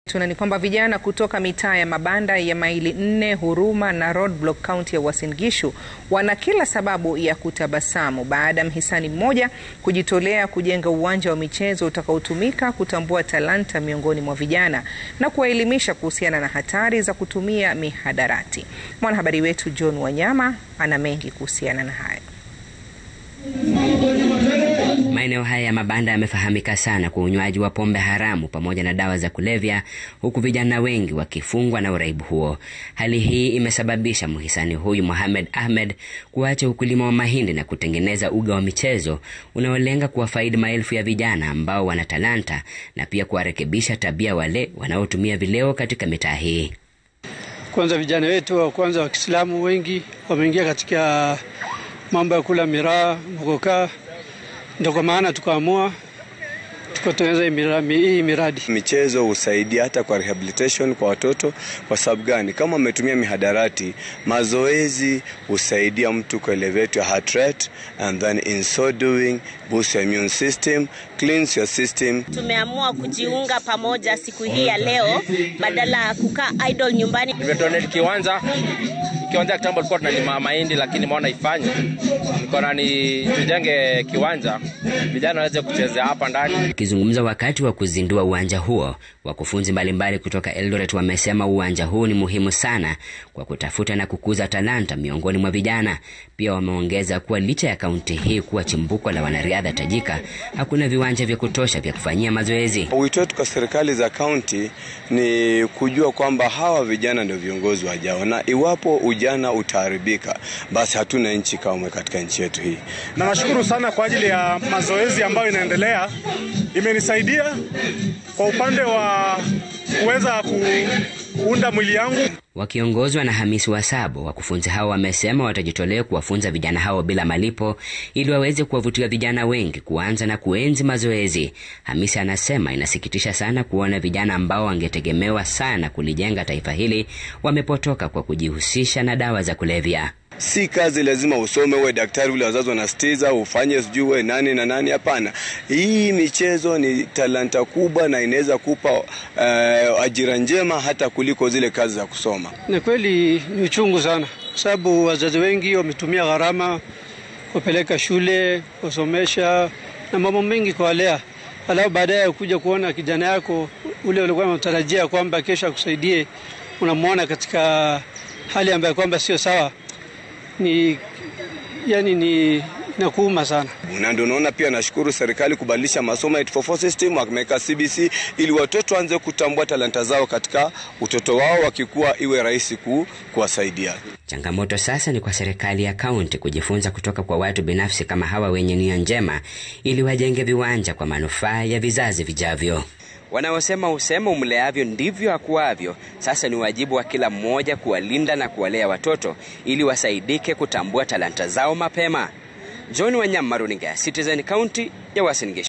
Tuna ni kwamba vijana kutoka mitaa ya mabanda ya Maili Nne, Huruma na Roadblock kaunti ya Uasin Gishu wana kila sababu ya kutabasamu baada ya mhisani mmoja kujitolea kujenga uwanja wa michezo utakaotumika kutambua talanta miongoni mwa vijana na kuwaelimisha kuhusiana na hatari za kutumia mihadarati. Mwanahabari wetu John Wanyama ana mengi kuhusiana na haya. Maeneo haya ya mabanda yamefahamika sana kwa unywaji wa pombe haramu pamoja na dawa za kulevya, huku vijana wengi wakifungwa na uraibu huo. Hali hii imesababisha mhisani huyu Mohamed Ahmed kuacha ukulima wa mahindi na kutengeneza uga wa michezo unaolenga kuwafaidi maelfu ya vijana ambao wana talanta na pia kuwarekebisha tabia wale wanaotumia vileo katika mitaa hii. Kwanza vijana wetu wa kwanza wa Kiislamu wengi wameingia katika mambo ya kula miraa, mogoka ndio kwa maana tukaamua tukatengeneza hii miradi. Michezo husaidia hata kwa rehabilitation kwa watoto. Kwa sababu gani? Kama wametumia mihadarati, mazoezi husaidia mtu ku elevate your heart rate and then in so doing boost your immune system, cleanse your system. Tumeamua kujiunga pamoja siku hii ya leo badala ya kukaa idle nyumbani. Nimedonate kiwanja kiwanja kitambo tulikuwa tunalima mahindi, lakini nimeona ifanye nikaona ni tujenge kiwanja vijana waweze kuchezea hapa ndani. Akizungumza wakati wa kuzindua uwanja huo, wakufunzi mbalimbali kutoka Eldoret wamesema uwanja huu ni muhimu sana kwa kutafuta na kukuza talanta miongoni mwa vijana. Pia wameongeza kuwa licha ya kaunti hii kuwa chimbuko la wanariadha tajika, hakuna viwanja vya kutosha vya kufanyia mazoezi. Wito wetu kwa serikali za kaunti ni kujua kwamba hawa vijana ndio viongozi wajao, na iwapo ujana utaharibika, basi hatuna nchi kamwe katika nchi yetu hii. Na nashukuru sana kwa ajili ya mazoezi ambayo inaendelea, imenisaidia kwa upande wa kuweza kuunda mwili yangu. Wakiongozwa na Hamisi Wasabo, wakufunzi hao wamesema watajitolea kuwafunza vijana hao bila malipo ili waweze kuwavutia vijana wengi kuanza na kuenzi mazoezi. Hamisi anasema inasikitisha sana kuona vijana ambao wangetegemewa sana kulijenga taifa hili wamepotoka kwa kujihusisha na dawa za kulevya. Si kazi lazima usome uwe daktari ule wazazi wanasitiza ufanye sijui uwe nani na nani. Hapana, hii michezo ni talanta kubwa na inaweza kupa uh, ajira njema hata kuliko zile kazi za kusoma. Ni kweli ni uchungu sana, kwa sababu wazazi wengi wametumia gharama kupeleka shule, kusomesha na mambo mengi kuwalea, alafu baadaye kuja kuona kijana yako ule ulikuwa unatarajia kwamba kesho akusaidie, unamwona katika hali ambayo kwamba sio sawa ni yani ni nakuuma sana, na ndio unaona pia nashukuru serikali kubadilisha masomo ya 844 system, wameweka CBC ili watoto waanze kutambua talanta zao katika utoto wao, wakikuwa iwe rahisi ku, kuwasaidia. Changamoto sasa ni kwa serikali ya kaunti kujifunza kutoka kwa watu binafsi kama hawa wenye nia njema, ili wajenge viwanja kwa manufaa ya vizazi vijavyo. Wanaosema usema umleavyo ndivyo akuavyo. Sasa ni wajibu wa kila mmoja kuwalinda na kuwalea watoto ili wasaidike kutambua talanta zao mapema. John Wanyama, runinga ya Citizen, kaunti ya Uasin Gishu.